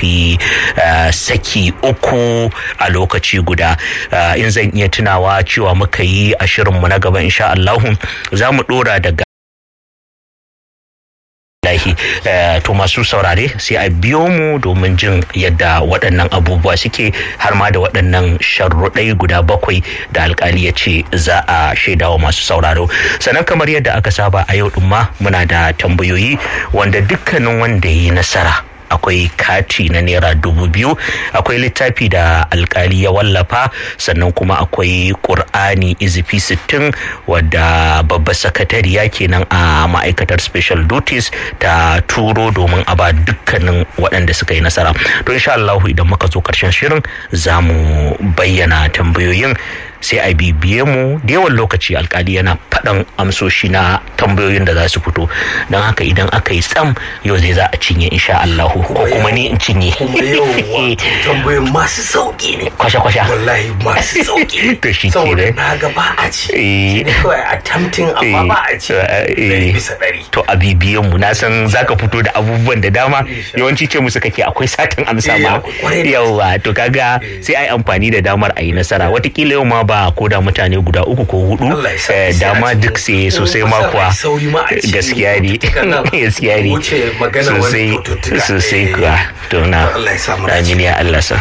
shafi saki uku a lokaci guda in zan iya tunawa cewa muka yi a shirinmu na gaba insha Allahu za mu dora daga lahi to masu saurare sai a biyo mu domin jin yadda waɗannan abubuwa suke har ma da waɗannan sharruɗai guda bakwai da alkali ya ce za a shaidawa masu sauraro sannan kamar yadda aka saba a yau ɗin ma muna da tambayoyi wanda dukkanin wanda ya yi nasara akwai kati na naira dubu biyu akwai littafi da alkali ya wallafa sannan kuma akwai ƙur'ani izifi sittin wadda babbar sakatariya kenan a ma'aikatar special duties ta turo domin a ba dukkanin waɗanda suka yi nasara to insha Allah idan muka zo karshen shirin za mu bayyana tambayoyin sai a bibiye mu da yawan lokaci alkali yana faɗan amsoshi na tambayoyin da za su fito don haka idan aka yi tsam yau zai za a cinye insha Allah ko kuma ni in cinye kuma yau tambayoyin masu sauki ne kwasha kwasha wallahi masu sauki to shi ke saboda na ga ba a ci ne kawai a tamtin amma ba a ci ɗari bisa ɗari to a bibiyen mu na san zaka fito da abubuwan da dama yawanci ce musu kake akwai satin amsa ma yawa to kaga sai ai amfani da damar a yi nasara watakila yau ma ba ko da mutane guda uku ko hudu dama duk sai sosai ma kuwa gaskiya ne gaskiya ne sosai sosai kuwa to na amin ya Allah sa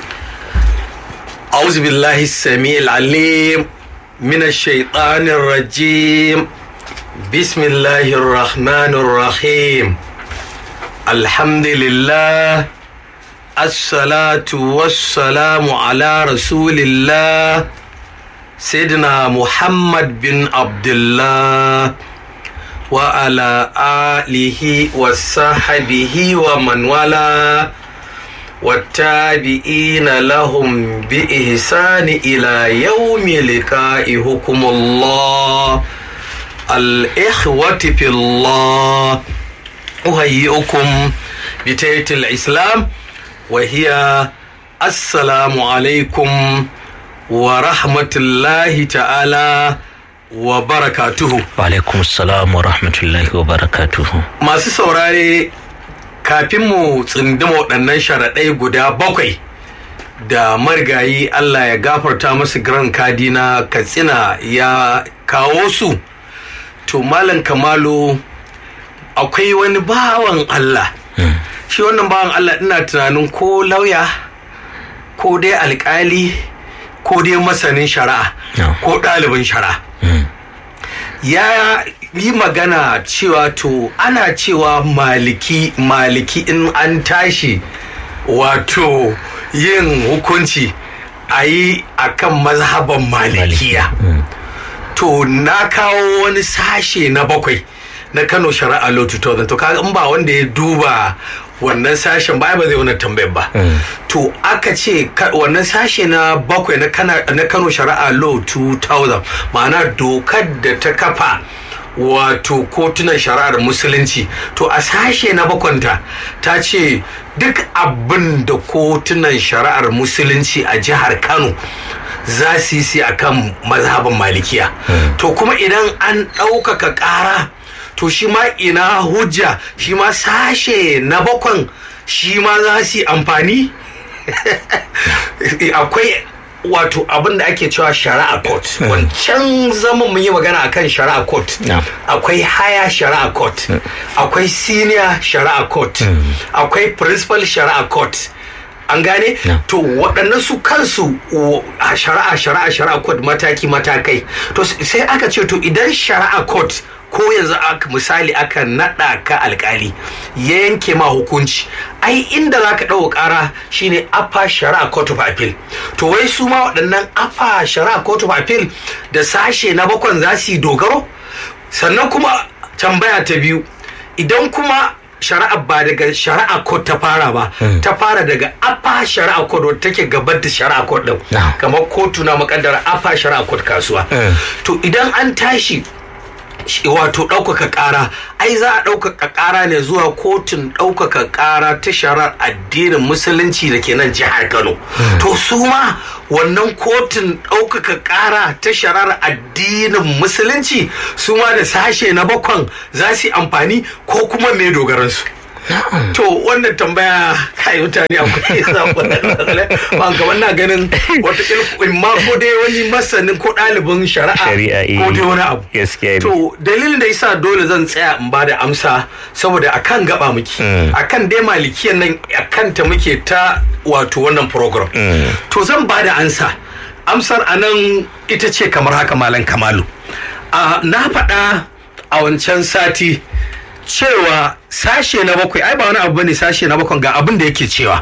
أعوذ بالله السميع العليم من الشيطان الرجيم بسم الله الرحمن الرحيم الحمد لله الصلاة والسلام على رسول الله سيدنا محمد بن عبد الله وعلى آله وصحبه ومن والاه والتابعين لهم بإحسان إلى يوم لقائهم الله الإخوة في الله أهيئكم بتية الإسلام وهي السلام عليكم ورحمة الله تعالى وبركاته وعليكم السلام ورحمة الله وبركاته masu saurare kafin mu tsindima waɗannan sharaɗai guda bakwai da marigayi Allah ya gafarta masu gran kadi na katsina ya kawo su to malam kamalu akwai wani bawan Allah shi wannan bawan Allah ina tunanin ko lauya ko dai alkali ko dai masanin shari'a ko ɗalibin shari'a ya yi magana cewa to ana cewa maliki maliki in an tashi wato yin hukunci a yi a kan mazhaban malikiya to na kawo wani sashe na bakwai na kano shari'a law 2000 to kaga in ba wanda ya duba wannan sashen ba ba zai wani tambayar ba to aka ce wannan sashe na bakwai na kano shari'a law 2000 ma'ana dokar da ta kafa wato kotunan shari'ar musulunci to a sashe na bakwanta ta ce duk abin da kotunan shari'ar musulunci a jihar kano za su yi a kan mazhaban malikiya to kuma idan an ɗaukaka ƙara to shi ma ina hujja shi ma sashe na bakwan shi ma za su yi amfani akwai wato abin da ake cewa shari'a court wancan zaman mun yi magana akan shari'a court akwai haya shari'a court akwai senior shari'a court akwai principal shari'a court an gane to waɗannan su kansu a shari'a shari'a shari'a court mataki matakai to sai aka ce to idan shari'a court ko yanzu aka misali aka naɗa ka alkali ya yanke ma hukunci ai inda za ka ɗauka ƙara shine afa shari'a court of appeal to wai su ma waɗannan afa shari'a court of appeal da sashe na bakwan za su yi dogaro sannan kuma tambaya ta biyu idan kuma shari'a ba daga shari'a court ta fara ba ta fara daga afa shari'a court wadda take gabar da shari'a court din kamar kotu na makaddara afa shari'a court kasuwa to idan an tashi wato ɗaukaka ƙara ai za a ɗaukaka ƙara ne zuwa kotun ɗaukaka ƙara ta shari'ar addinin musulunci da ke nan jihar kano to su ma wannan kotun ɗaukaka ƙara ta shari'ar addinin musulunci su ma da sashe na bakwan za su yi amfani ko kuma mai dogaransu to wannan tambaya kai mutane akwai ba ga wannan ganin wata in ma ko dai wani masanin ko ɗalibin shari'a ko dai wani abu to dalilin da yasa dole zan tsaya in ba da amsa saboda akan gaba muke akan dai malikiyan nan akan ta muke ta wato wannan program to zan ba da ansa amsar anan ita ce kamar haka malam kamalu na faɗa a wancan sati cewa sashe na bakwai ai ba wani abu bane sashe na bakwai ga abin da yake cewa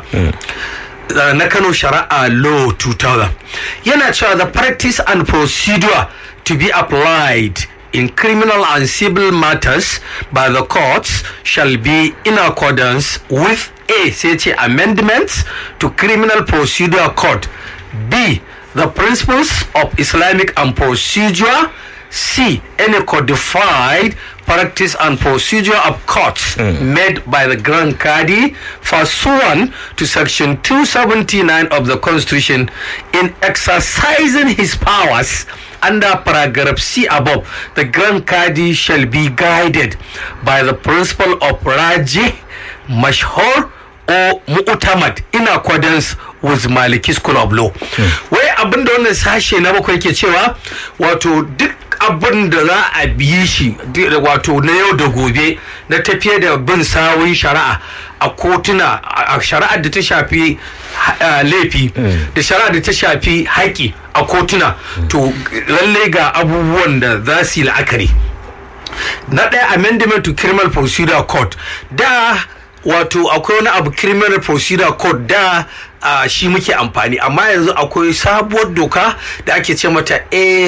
na Kano Shari'a Law 2000 yana cewa the practice and procedure to be applied in criminal and civil matters by the courts shall be in accordance with A sai ce amendments to criminal procedure code B the principles of Islamic and procedure C. Any codified practice and procedure of courts mm. made by the Grand Qadi pursuant to Section 279 of the Constitution in exercising his powers under paragraph C above, the Grand Qadi shall be guided by the principle of Raji, Mashhur, or mu'tamad in accordance with Maliki School of Law. Wai abin da wannan sashe na bakwai ke cewa wato duk abin da za a biye shi wato na yau da gobe na tafiye da bin sawun shari'a a kotuna a shari'ar da ta shafi laifi da shari'ar da ta shafi haƙi a kotuna to lalle ga abubuwan da za su yi la'akari na ɗaya amendment to criminal procedure code da wato akwai wani abu criminal procedure code da uh, shi muke amfani amma yanzu akwai sabuwar doka da ake ce mata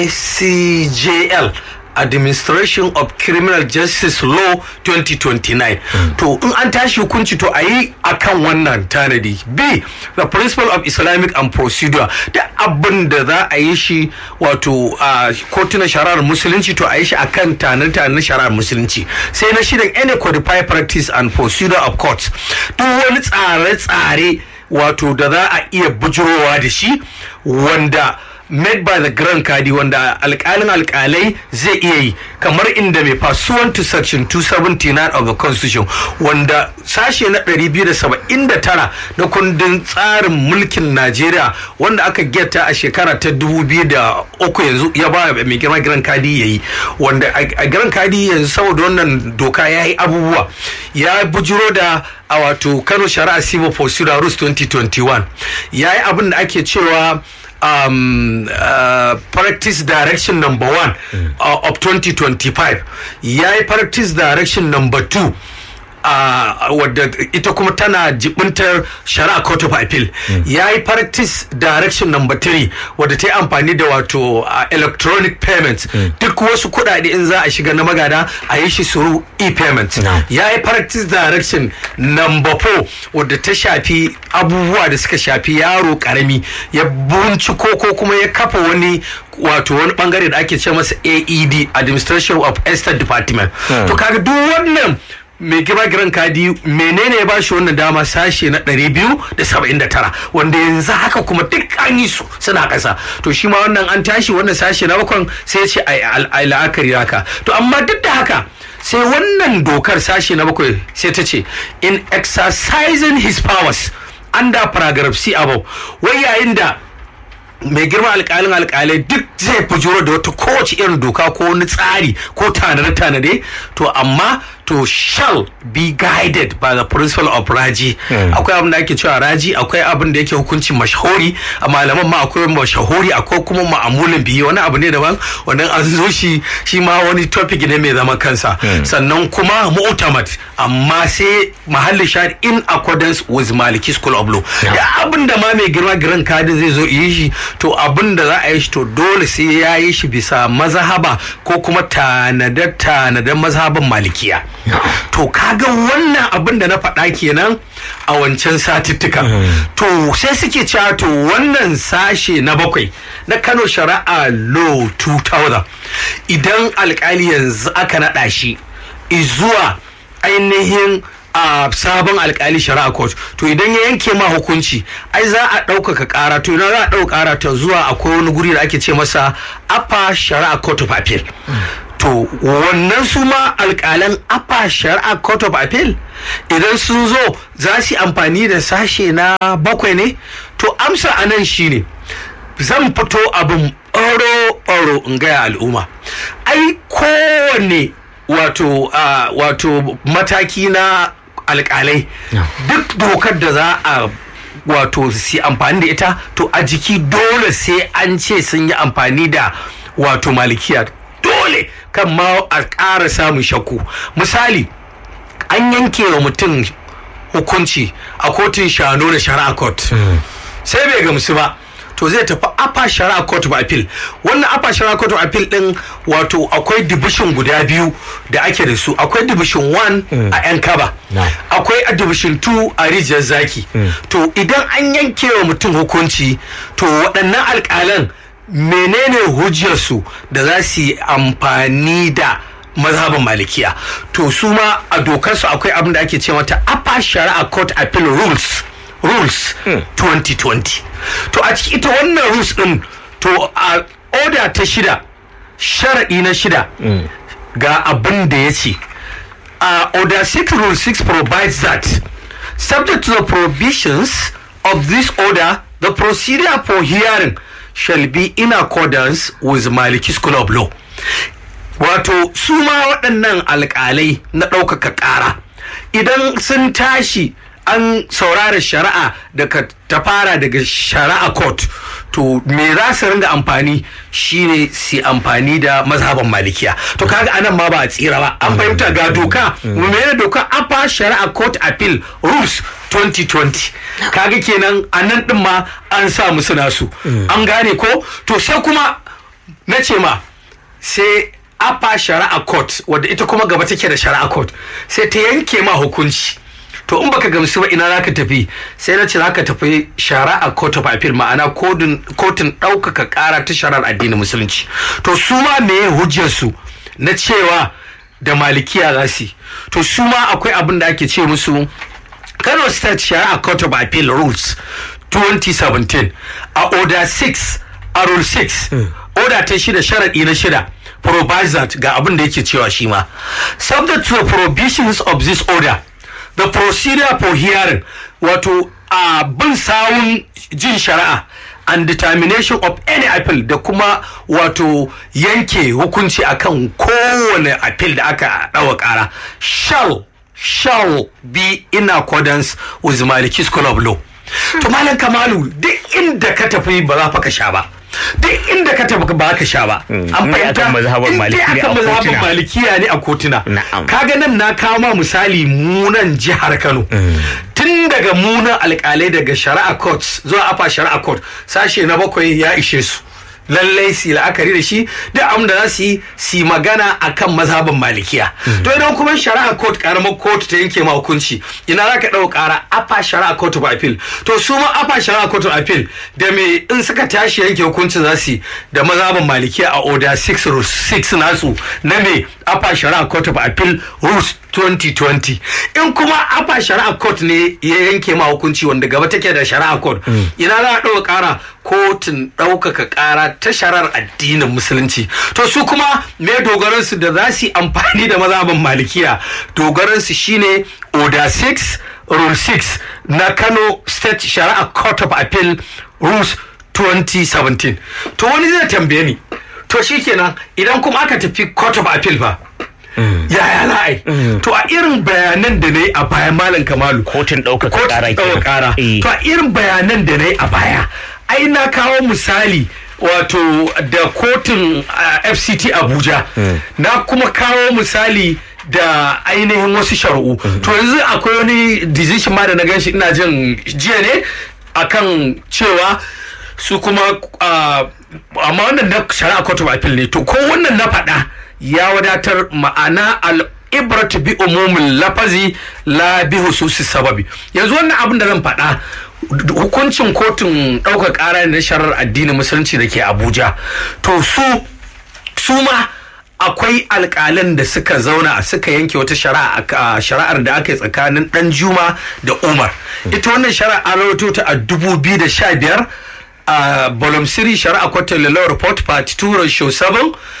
acjl administration of criminal justice law 2029 mm. to in an tashi hukunci to a yi akan wannan tanadi b the principle of islamic and procedure da abin da za a yi shi wato uh, kotunan shari'ar musulunci to a yi shi akan tanar-tanar shari'ar musulunci sai na shirin any codified practice and procedure of courts duk wani tsare-tsare wato da za a iya bujurowa da shi wanda made by the grand kadi wanda alkalin alkalai zai iya yi kamar inda mai pursuant to section 279 of the constitution wanda sashe na 279 na kundin tsarin mulkin najeriya wanda aka geta a shekara ta 2003 yanzu ya ba mai girma grand kadi ya yi wanda a grand kadi yanzu saboda wannan doka ya yi abubuwa ya bujiro da a wato kano shari'a civil procedure rules 2021 ya yi abin da ake cewa um, uh, practice direction number one mm. uh, of 2025 ya yi practice direction number two Uh, wadda ita kuma tana jibintar shari'a court of appeal mm. ya yi practice direction number three wadda ta yi amfani da wato uh, electronic payments mm. duk wasu kuɗaɗe in za a shiga na magada a yi shi suru e-payments no. ya yi practice direction number four wadda ta shafi abubuwa da suka shafi yaro karami ya binciko ko kuma ya kafa wani wato wani bangare da ake ce masa aed administration of estate department mm. to kaga duk wannan mai girma giran kadi menene ya ba shi wannan dama sashe na 279 wanda yanzu haka kuma duk an yi su suna ƙasa to shi ma wannan an tashi wannan sashe na bakon sai ce a la'akari haka to amma duk da haka sai wannan dokar sashe na bakwai sai ta ce in exercising his powers under paragraph C above wai yayin da mai girma alkalin alkalai duk zai fujuro da wata kowace irin doka ko wani tsari ko tanade-tanade to amma to shall be guided by the principle of raji akwai abin da ake cewa raji akwai abin da yake hukuncin mashahuri a malaman ma akwai mashahuri akwai kuma ma'amulin biyu wani abu ne daban wannan an zo shi shi ma wani topic ne mai zaman kansa sannan kuma mu'tamad amma sai mahalli shahid in accordance with maliki school of law da abin da ma mai girma giran kadin zai zo yi shi to abin da za a yi shi to dole sai ya yi shi bisa mazhaba ko kuma tanade-tanaden mazhaban malikiya to kaga wannan abin da na faɗa kenan a wancan satuttuka to sai suke cewa to wannan sashe na bakwai na kano shari'a law 2000 idan alkali yanzu aka naɗa shi zuwa ainihin a sabon alkali shari'a court to idan ya yanke ma hukunci ai za a ɗaukaka ƙara to idan za a ɗauka ƙara ta zuwa akwai wani guri da ake ce masa upper shari'a court of appeal to wannan su ma alƙalan apa shari'a court of appeal idan sun zo za su yi amfani da sashe na bakwai ne to amsa a nan shine zan fito abin ɓaro-ɓaro in gaya al'umma ai kowanne wato ah, wato mataki na alƙalai duk dokar da za a wato su yi amfani da ita to a jiki dole sai an ce sun yi amfani da wato malikiya dole kan ma a ƙara samun shakku misali an yanke wa mutum hukunci a kotun shano da shari'a court sai bai gamsu ba to zai tafi apa shari'a court of appeal wannan apa shari'a court of appeal din wato akwai division guda biyu da ake da su akwai division 1 a yan kaba Na'am. akwai a division 2 a rijiyar zaki to idan an yanke wa mutum hukunci to waɗannan alƙalan menene hujjarsu da za su yi amfani da mazhabin malikiya to su ma a dokarsu akwai abin da ake ce mata upper shari'a court appeal rules rules 2020 to a ciki ita wannan rules din to a order ta shida sharaɗi na shida ga abin da ya ce uh, order 6 rule 6 provides that subject to the provisions of this order the procedure for hearing shall be in accordance with Maliki School of Law wato su ma waɗannan alƙalai na ɗaukaka ƙara idan sun tashi an saurara shari'a daga ta fara daga shari'a court to me za su ringa amfani shine su amfani da mazhaban malikiya to kaga anan ma ba a tsira ba an fahimta ga doka mene doka apa shari'a court appeal rules 2020 kaga kenan anan din ma an sa musu nasu an gane ko to sai kuma na ce ma sai apa shari'a court wadda ita kuma gaba take da shari'a court sai ta yanke ma hukunci to in baka gamsu ba ina zaka tafi sai na ce zaka tafi shari'a court of appeal ma'ana kotun kotun ɗaukaka ƙara ta shari'ar addinin musulunci to su ma me hujjar su na cewa da malikiya za su yi to su ma akwai abin da ake ce musu Kano State Shari'a Court of Appeal Rules 2017 a Order 6 a Rule 6 Order ta shida sharaɗi na shida provides that ga abin da yake cewa shi ma subject to the provisions of this order the procedure for hearing wato a bin sawun jin shari'a and determination of any appeal da kuma wato yanke hukunci akan kowane appeal da aka ɗawa ƙara shall shall be in accordance with Maliki School of Law. To Malam Kamalu duk inda ka tafi ba za fa ka sha ba. Duk inda ka tafi ba ka sha ba. An dai fahimta akan mazhaban in dai Maliki ne akan a mazhaban kotuna. malikiya ne a kotuna. Na'am. Kaga nan na kawo ma misali munan jihar Kano. Tun daga munan alkalai daga shari'a court zuwa afa shari'a court sashe na bakwai ya ishe su. lallai su yi la'akari da shi duk abin da za su yi su yi magana akan mazhabin malikiya to idan kuma shari'a court karamar court ta yanke ma hukunci ina za ka ɗau ƙara afa shari'a court of appeal to su ma afa shari'a court of appeal da me in suka tashi yanke hukuncin za su yi da mazhabin malikiya a order 6 rules 6 nasu na me afa shari'a court of appeal rules 2020 in kuma afa shari'a court ne ya yanke ma hukunci wanda gaba take da shari'a court ina za a ɗauka ƙara kotun ɗaukaka ƙara ta sharar addinin musulunci to su kuma me dogaransu da za su yi amfani da mazhaban malikiya dogaransu shine order 6 rule 6 na kano state shari'a court of appeal rules 2017 to wani zai tambaye ni to shikenan idan kuma aka tafi court of appeal ba yaya za a yi to a irin bayanan da na yi a baya malam kamalu kotun ɗaukaka Kotun ƙara ɗaukaka ƙara Eh. to a irin bayanan da na yi a baya ai na kawo misali wato da kotun ah, fct abuja na kuma kawo misali da ainihin wasu shari'u to yanzu akwai wani decision ma da na ganshi ina jin jiya ne akan cewa su kuma ah, amma wannan na shari'a court of appeal ne to ko wannan na faɗa ya wadatar ma'ana al ibrat bi umumin lafazi la bi hususi sababi yanzu wannan abin da zan faɗa hukuncin kotun ɗaukar ƙara ne na sharar addinin musulunci da ke abuja to su su ma akwai alƙalan da suka zauna suka yanke wata shari'a a shari'ar da aka yi tsakanin ɗan juma da umar ita wannan shari'a an rawaito ta a 2015 a bolomsiri shari'a kwatar law report part 2 ratio 7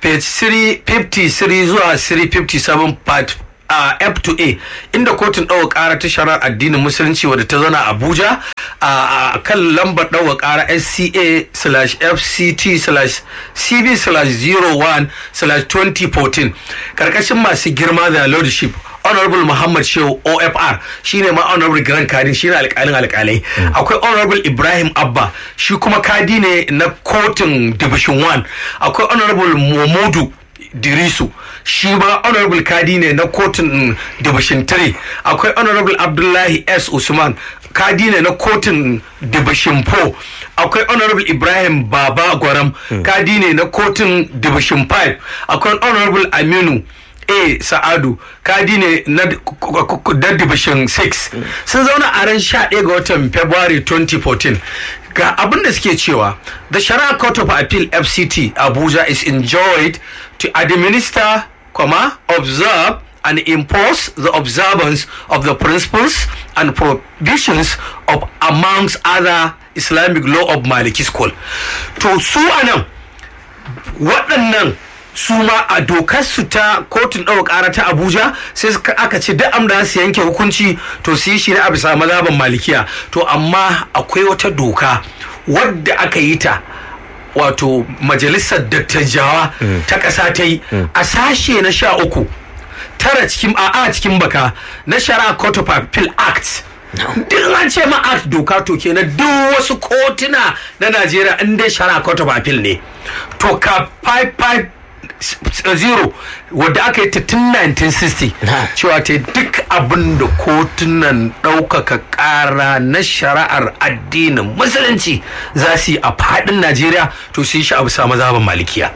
page 353 zuwa 357 part a F to A inda kotun ɗaukar ƙara ta shari'ar addinin musulunci wadda ta zana Abuja a kan lambar ɗaukar ƙara SCA slash FCT slash CB slash 01 slash 2014 ƙarƙashin masu girma da lordship honorable muhammad shehu ofr shine ma honorable grand kadi shine alkalin alkalai akwai honorable ibrahim abba shi kuma kadi ne na kotun division 1 akwai honorable momodu dirisu shi ma honorable kadi ne na kotun division 3 akwai honorable abdullahi s usman kadi ne na kotun division 4 akwai honorable ibrahim baba gwaram kadi ne na kotun division 5 akwai honorable aminu a sa'adu kadi ne na division 6 sun zauna a ran 11 ga watan february 2014 ga abin da suke cewa the shari'a court of appeal fct abuja is enjoyed to administer comma observe and impose the observance of the principles and provisions of amongst other islamic law of maliki school to su anan waɗannan su ma a dokar su ta kotun ɗaukar ƙara ta abuja sai aka ce duk amda su yanke hukunci to su yi shi ne a bisa mazhaban malikiya to amma akwai wata doka wadda aka yi ta wato majalisar dattajawa ta ƙasa ta yi a sashe na sha uku tara cikin a cikin baka na shari'a court of appeal act duk an ce ma act doka to kenan duk wasu kotuna na najeriya in dai shari'a court of appeal ne to ka 55 zero wadda aka yi ta tun 1960 cewa ta duk abin da kotunan ɗaukaka ƙara na shari'ar addinin musulunci za su yi a faɗin najeriya to su yi shi abu sa mazaban malikiya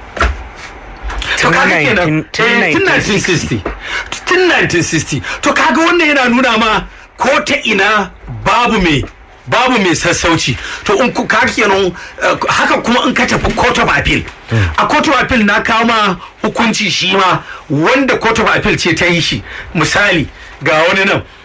to kaga kenan tun 1960 tun 1960 to kaga wannan yana nuna ma ko ta ina babu mai babu mai sassauci to in ku ka kenan haka kuma in ka tafi court of appeal a court of appeal na kama hukunci shi ma wanda court of appeal ce ta yi shi misali ga wani nan